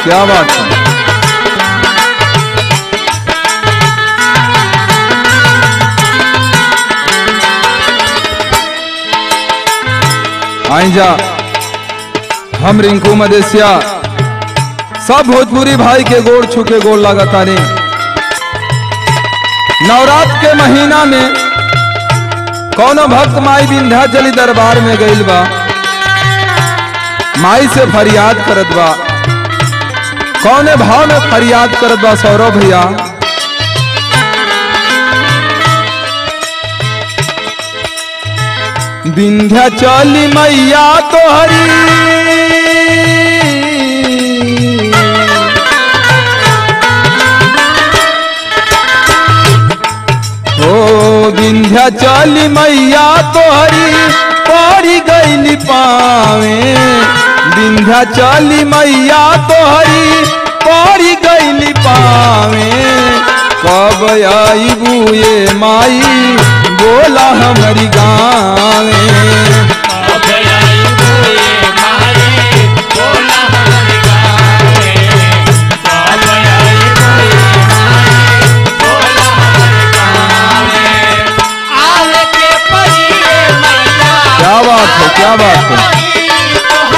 क्या बात है आई जा हम रिंकू मदेसिया सब भोजपुरी भाई के गोड़ छुके गोड़ लगातानी नवरात्र के महीना में कौनो भक्त माई विंध्याचली दरबार में गइल बा माई से फरियाद करत बा कौने भाव में फरियाद करत बा सौरभ भैया विंध्याचली मैया तोहरी ओ विंध्याचली मैया तोहरी पड़ी गईली पावे विंध्याचली मैया तोहरी पड़ी गईली पावे कब आई बुए माई बोला हमारी गावे क्या बात है क्या बात है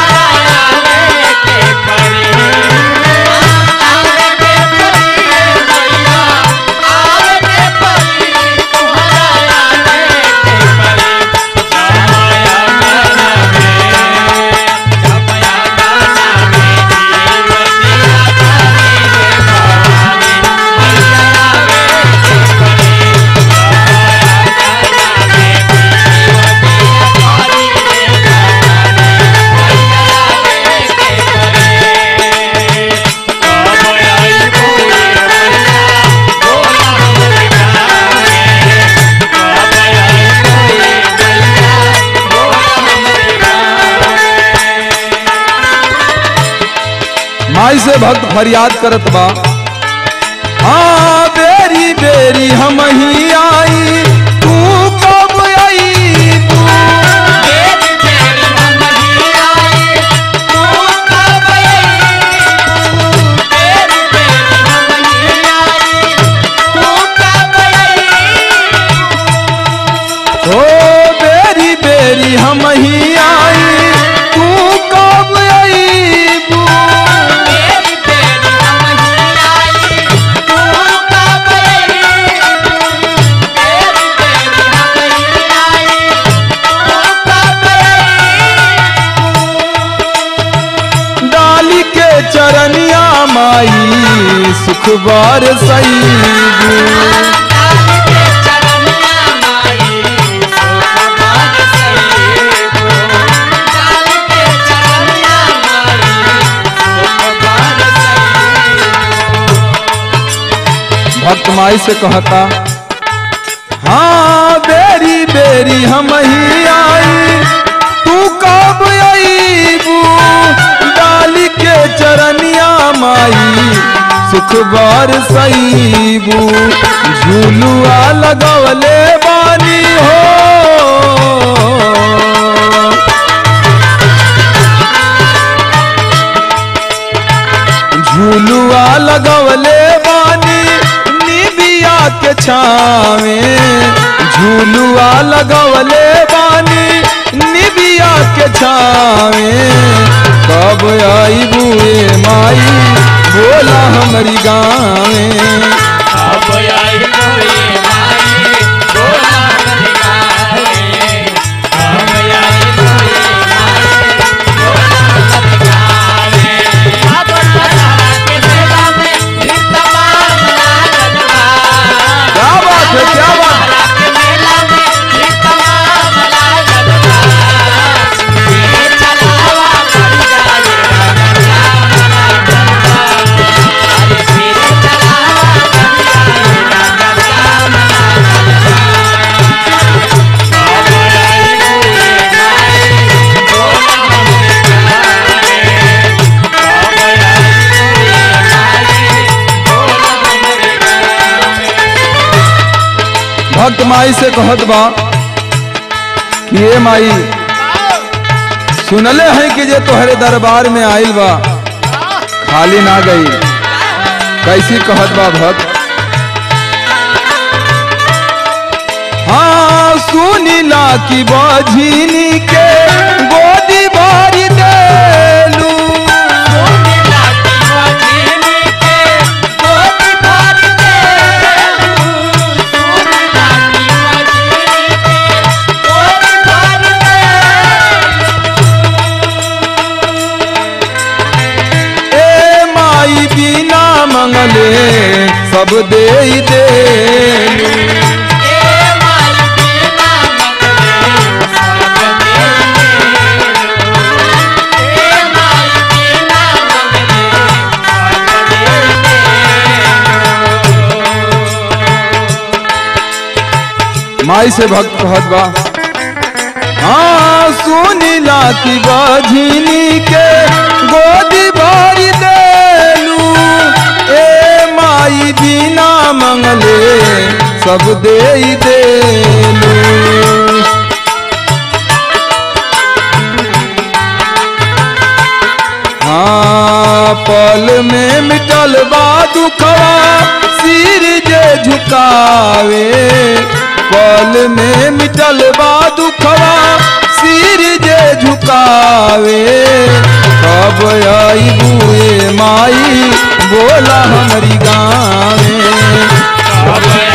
माई से भक्त फरियाद करत बा हाँ बेरी बेरी हम ही आई तू कब आई तू ओ बेरी बेरी हम ही आई तू कब आई बू डाली के चरनिया माई सुख बार सही भक्त माई से कहता हाँ बेरी बेरी हम ही आई तू कब आईबू डाली के चरनिया माई सुख बार सईबू झूलुआ लगवले बानी हो झूलुआ लगवले बानी निबिया के छावे झूलुआ लगवले बानी निबिया के छावे कब आई बुए माई बोला हमारी गावे क्या बात है क्या बात है? भक्त माई से कहत बा कि ये माई सुनले हैं कि जे तोहरे दरबार में आइल बा खाली ना गई कैसी कहत बा भक्त हाँ सुनीला की बझिनी के गोदी भरी देलू ए माई बिना मंगले सब दे देलू माई से भक्त कहत बा हाँ सुनीला की बझिनी के गोदी भरी देलू ए माई बिना मंगले सब दे देलू हाँ पल में मिटल बा दुखवा सिर जे झुकावे पल में मिटल बा दुखवा सिर जे झुकावे कब आई बुए माई बोला हमारी गाँव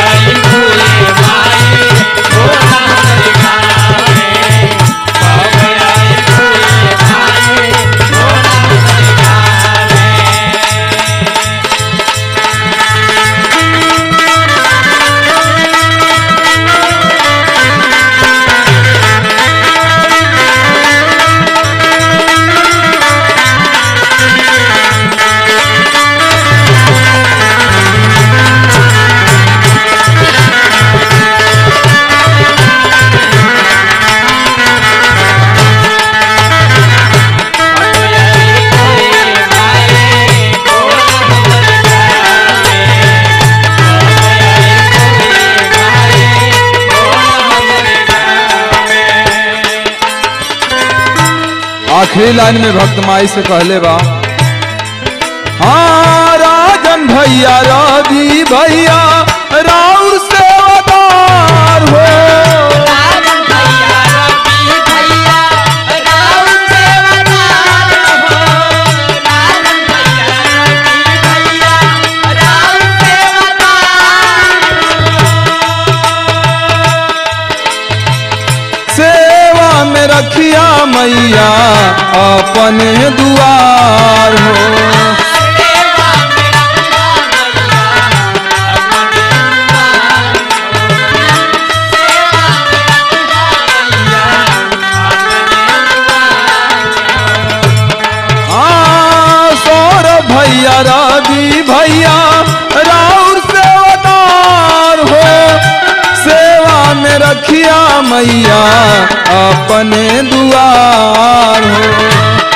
आखिरी लाइन में भक्त माई से कहले बा हाँ राजन भैया रवि भैया राउर सेवादार हो सेवा में रखिया मैया अपने दुआर हो हाँ, सौरभ भैया रवि भैया राउर सेवादार हो सेवा में रखिया मैया अपने दुआर हो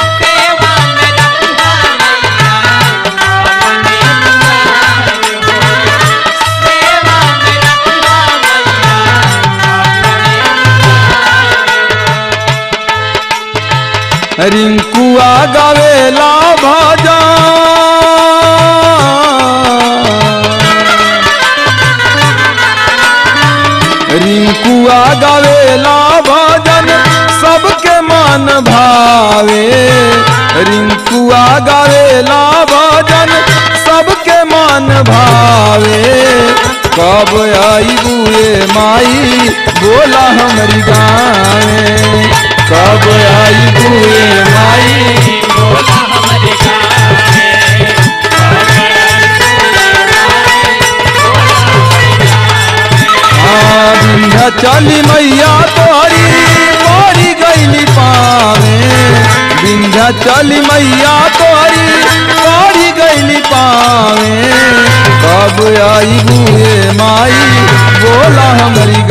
रिंकुआ गवेला भजन रिंकुआ गवेला भजन सबके मन भावे रिंकुआ गवेला भजन सबके मन भावे कब आई बुए माई बोला हमारी गाँव कब आई बुए माई हाँ, विंध्याचली मैया तोरी मोरी गईली पावे विंध्याचली मैया तोरी मोरी गईली पावे कब आई बुए माई बोला हमारी